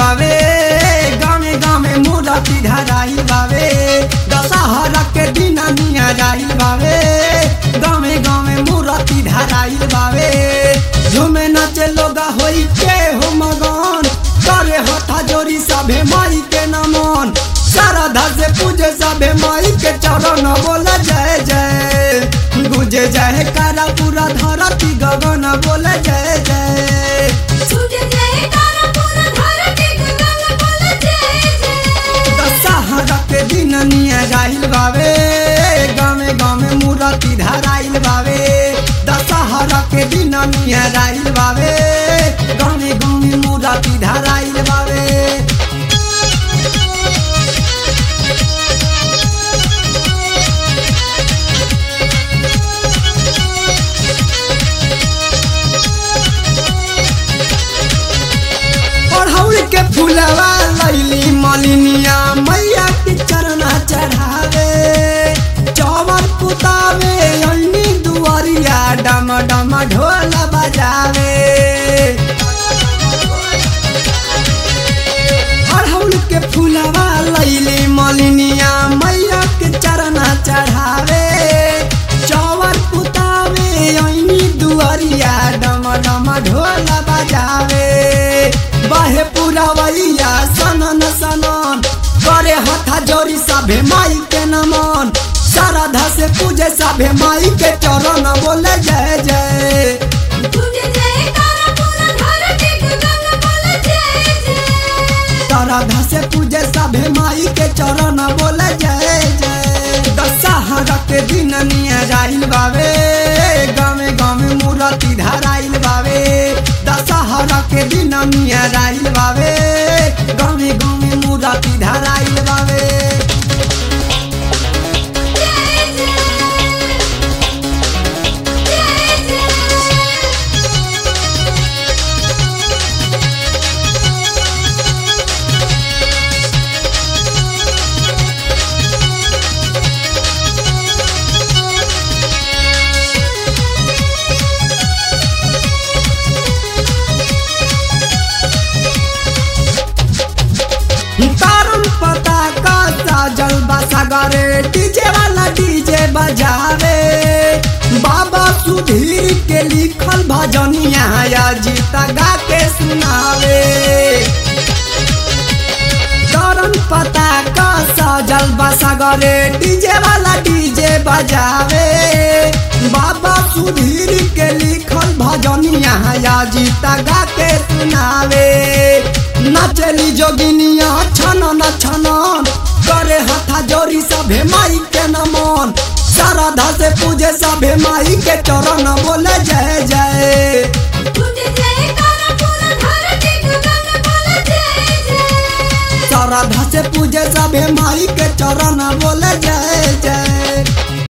बावे गामे गामे मूर्ति धराइल बावे दशहरा के दिन नियराइल बावे गामे गामे मूर्ति धराइल बावे झूमे नाचे लोगा होई के हो मगन करे हथा जोरी सभे माई के नमन श्रद्धा से पूजे सभे माई के चरण बोले जय जय गुजे जय करा पूरा धरती गगन बोले जय जय छूटे जय तारा पूरा धरती गगन बोले जय जय दशहरा के दिन नियराइल बावे गामे गामे मूर्ति धराइल बावे दशहरा के दिन नियराइल बावे गामे गामे मूर्ति धराइल बावे अड़हुल के फूलवा लैली मलिनिया मैया के चरना चढ़ावे चौवर पुतावे अन्नी दुआरिया डम डम ढोल बजावे अड़हुल के फूलवा लैली मलिनिया मैया के चरना चढ़ावे चौवर पुतावे अन्नी दुआरिया डम डम ढोल बजावे बहे पुरवैया सनन सनन करे हथा जोरी सभे माई के नमन श्रद्धा से पूजे सभे माई के चरण बोले जय जय छूटे जय तारा पूरा धरती गगन बोले जय जय श्रद्धा से पूजे सभे माई के चरण बोले जय जय दशहरा के दिन नियराइल बावे गामे गामे मूर्ति धराइल बावे दशहरा के दिन नियराइल बावे गामे गामे मूर्ति धराइल बावे जय जय जय जय तारम पता का साजल बसगरे डीजे वाला डीजे बजावे बाबा सुधीर के लिखल भजनिया या जीता गा के सुनावे तारम पता का साजल बसगरे डीजे वाला डीजे बजावे बाबा सुधीर के लिखल भजनिया या जीता गा के सुनावे नचली जोगिनिया छनन छनन करे हथा जोरी सभे माई के नमन श्रद्धा से पूजे सभे माई के चरण बोले जय जय छूटे जय तारा पूरा धरती गगन बोले जय जय श्रद्धा से पूजे सभे माई के चरण बोले जय जय